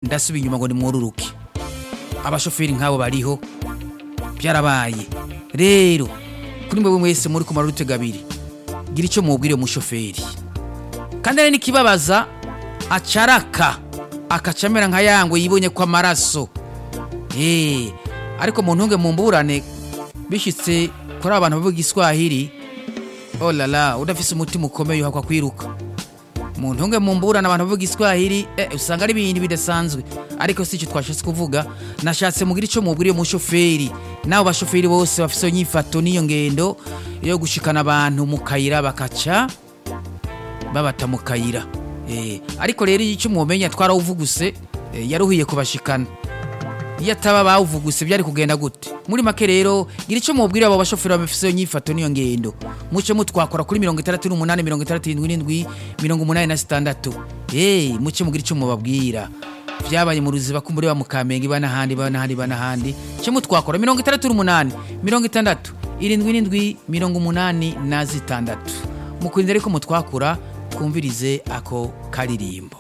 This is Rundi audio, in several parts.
ndasubiye inyuma ngo nimwururuke abashoferi nk'abo bariho byarabaye rero kuri mwebwe mwese muri kumara urutega abiri gira icyo mubwire umushoferi kandi ari n'ikibabaza acaraka akacamera nka yangwe yibonye ko amaraso Eh, ariko mu ntunge mu mburane bishyitse kuri abantu bavuga igiswahili oh la la udafise umutima ukomeye uhakwa kwiruka mu ntunge mu mburane abantu bavuga igiswahili eh, usanga ari ibintu bidasanzwe ariko si icyo twashatse kuvuga nashatse mugira icyo mubwiriye umushoferi n'abo bashoferi bose bafise iyo nyifato n'iyo ngendo yo gushikana abantu mu kayira bakaca babata mu kayira Eh, ariko rero icyo mwomenya twarawuvuguse eh, yaruhiye kubashikana iyo ataba bawuvuguse byari kugenda gute muri make rero gira icyo mubwira abo bashoferi bafise iyo nyifato n'iyo ngendo muce mutwakora kuri mirongo itandatu n'umunani mirongo itandatu n'indwi n'indwi mirongo umunani na sitandatu hey, muce mugira icyo mubabwira byabaye mu ruziba ko muri ba mukamenge iba n'ahandi iba n'ahandi iba n'ahandi cyo mutwakora mirongo itandatu n'umunani mirongo itandatu irindwi n'indwi mirongo umunani na zitandatu mukurinde ariko mutwakura twumvirize ako karirimbo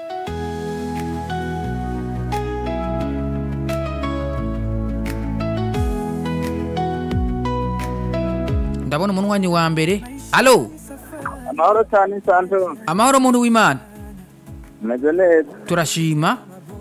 ndabona umunwanyi wa mbere alo amahoro cyane santo amahoro muntu w'imana meze neza turashima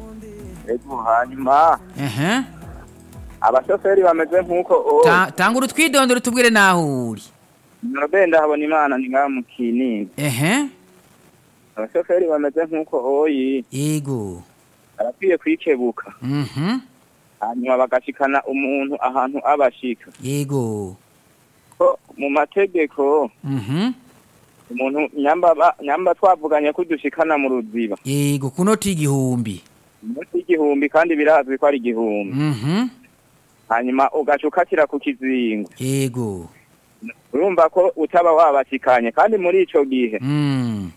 ego hanyuma ehe abashoferi bameze nk'uko o Ta- tanga urutwidondoro tubwire naho uri norobenda habona imana ni ngaha mu kinini ehe abashoferi bameze nk'uko oyi yego barakwiye kwikebuka mhm hanyuma bagashikana umuntu ahantu abashika yego ko mu mategeko mhm umuntu nyamba ba- nyamba twavuganye ko dushikana mu ruziba yego kunoti igihumbi umunsi igihumbi kandi birazwi ko ari igihumbi mhm hanyuma ugaca ukatira ku kizingo yego urumva ko utaba wabashikanye kandi muri ico gihe mm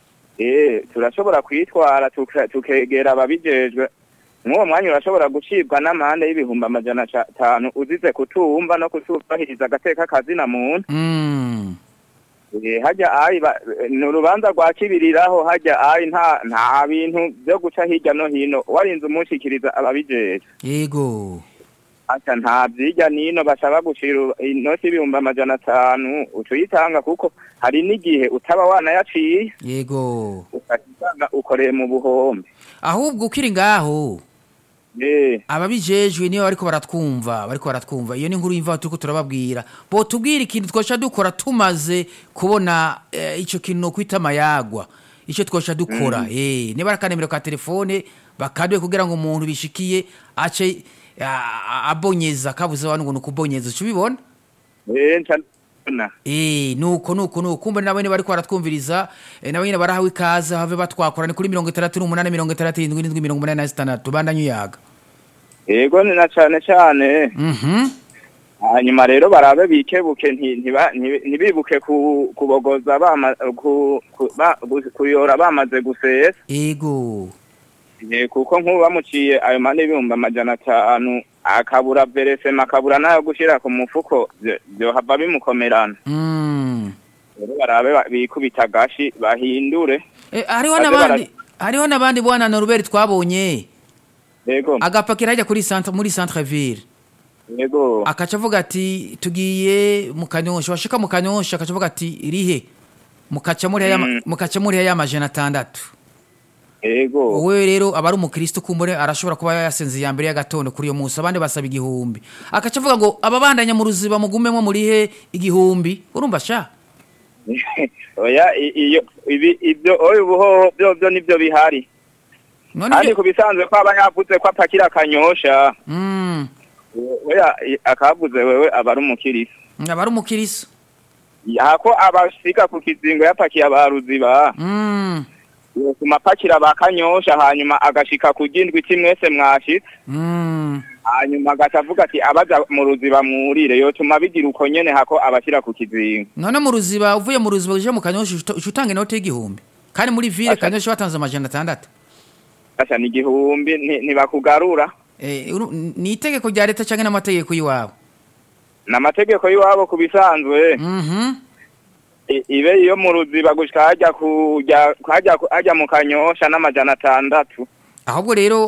Eh, turashobora kwitwara tuka- tukegera ababijejwe mw'uwo mwanya urashobora gucibwa n'amande y'ibihumbi amajana ca- atanu uzize kutumva no kutubahiriza agateka kazina muntu mm Eh, hajya ayi ba- ni urubanza rwa kibiriraho hajya ayi nta nta bintu byo guca hirya no hino warinze umushikiriza ababijejwe yego ata nta vyirya nino bashaka gucira inoti y'ibihumbi amajana atanu uca uyitanga kuko hari n'igihe utaba wanayaciye yego ugasanga ukoreye mu buhombe ahubwo ukiri ngaho Eh, ababijejwe niyo bariko baratwumva bariko baratwumva iyo ni inkuru y'imvaho turiko turababwira bo tubwire ikintu twosha dukora tumaze kubona eh, ico kintu no kwita amayagwa ico twosha dukora eh niba ari akanemero ka telefone bakaduye kugira ngo umuntu bishikiye ace ah, abonyeza kabuze wanu ngo nukubonyeza uca ubibona eh, nca ndabona. Eh, nuko nuko nuko kumbe nawe ni bariko baratwumviriza eh, nawe nyine barahawe ikaze have batwakora ni kuri mirongo itandatu n'umunani mirongo itandatu irindwi n'indwi mirongo umunani na zitandatu bandanye uyaga yego ni na cane cane mhm hanyuma rero barabe bikebuke nti- ntiba- ntibi- ntibibuke ku- kubogoza bama- ku- ku- ba- gu- kuyora bamaze gusesa ego Eh, kuko nk'ubu bamuciye ayo mane y'ibihumbi amajana atanu akabura veresema akabura n'ayo gushira ku mufuko vyo- vyohava bimukomerana Mm. rero barabe ba- bikubita agashi bahindure Eh, hariho Baze n'abandi hariho n'abandi bwana Norbert twabonye yego agapakira hajya kuri centre muri centre ville yego akaca avuga ati tugiye mu kanyosha washika mu kanyosha akaca avuga ati rihe mukaca muri aya Mm. mukaca muri aya majana atandatu yego wowe rero aba ari umukristo kumbure arashobora kuba yasenze iya mbere y'agatondo kuri uyo munsi abandi basaba igihumbi akaca avuga ngo ababandanya mu ruziba mugumemwo murihe igihumbi urumva sha oya i- iyo ibi ibyo oya ubuhoho byo byo nibyo bihari none kandi ibyo ku bisanzwe ko aba yavuze ko apakira akanyosha Mm, oya i- akavuze wewe aba ari umukirisi aba ari umukristo yako abashika ku kizingo yapakiye abaruziba Mm, yotuma apakira bakanyosha hanyuma agashika ku gindwi iti mwese mwashitse mm. hanyuma agaca avuga ati abaja mu ruziba mwurire yotuma bigira uko nyene hako abashira ku kizingo none mu ruziba uvuye mu ruziba uje mu kanyosha uca uca utanga inoti y'igihumbi kandi muri ville Asha. kanyosha batanze amajana atandatu asha ni igihumbi nti- ntibakugarura Eh, uru- ni itegeko rya leta cyangwa n'amategeko y'iwabo n'amategeko y'iwabo ku bisanzwe Mhm. I- ibe iyo mu ruziba gushika hajya kujya hajya hajya mu kanyosha n'amajana atandatu ahubwo rero